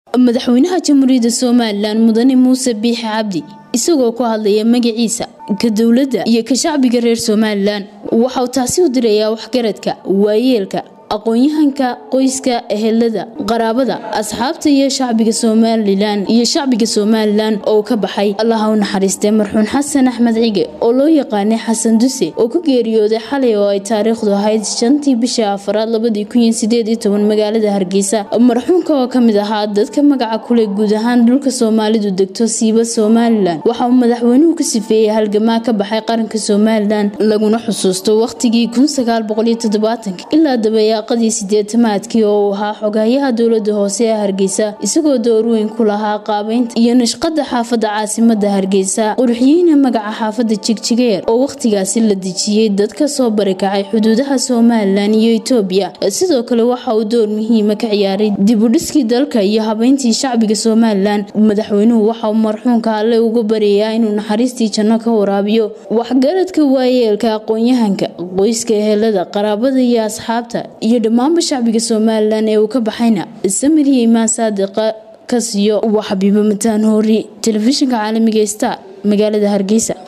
madaxweynaha jamhuuriyadda somalilan mudane muuse biixi cabdi isagoo ku hadlaya magaciisa ka dowladda iyo ka shacbiga reer somalilan waxauu taasi u dirayaa waxgaradka waayeelka aqoon-yahanka qoyska ehelada qaraabada asxaabta iyo shacbiga somalilan iyo shacbiga somalilan oo ka baxay allaha u naxariistay marxuun xasan axmed cige oo loo yaqaanay xasan duse oo ku geeriyooday xalay oo ay taariikhdu ahayd shantii bishii afaraad labadii kun sideed iyo toban magaalada hargeysa marxuunka oo kamid ahaa dadka magaca kule guud ahaan dhulka soomaalidu degto siiba somalilan waxa uu madaxweynuhu ka sifeeyey halgamaa ka baxay qaranka somalilan laguna xusuusto wakhtigii ilaa dabeeya qadii sideetamaadkii oo uu ahaa xogayaha dowlada hoose ee hargeysa isagoo door weyn ku lahaa qaabeynta iyo nashqada xaafada caasimada hargeysa qurxiyeyna magaca xaafada jigjigeer oo wakhtigaasi la dejiyey dad kasoo barikacay xuduudaha somalilan iyo etoobiya sidoo kale waxa uu door muhiima ka ciyaaray dibudhiskii dalka iyo habeyntii shacbiga somalilan madaxweynuhu waxauu marxuunka alle uga baryayaa inuu naxariistii janno ka waraabiyo waxgaradka waayeelka aqoon-yahanka qoyska ehelada qaraabada iyo asxaabta iyo dhammaanba shacbiga somalilan ee uu ka baxayna samir iyo imaan saadiqa ka siiyo waa xabiibo mataan hoori telefishinka caalamiga star magaalada hargeysa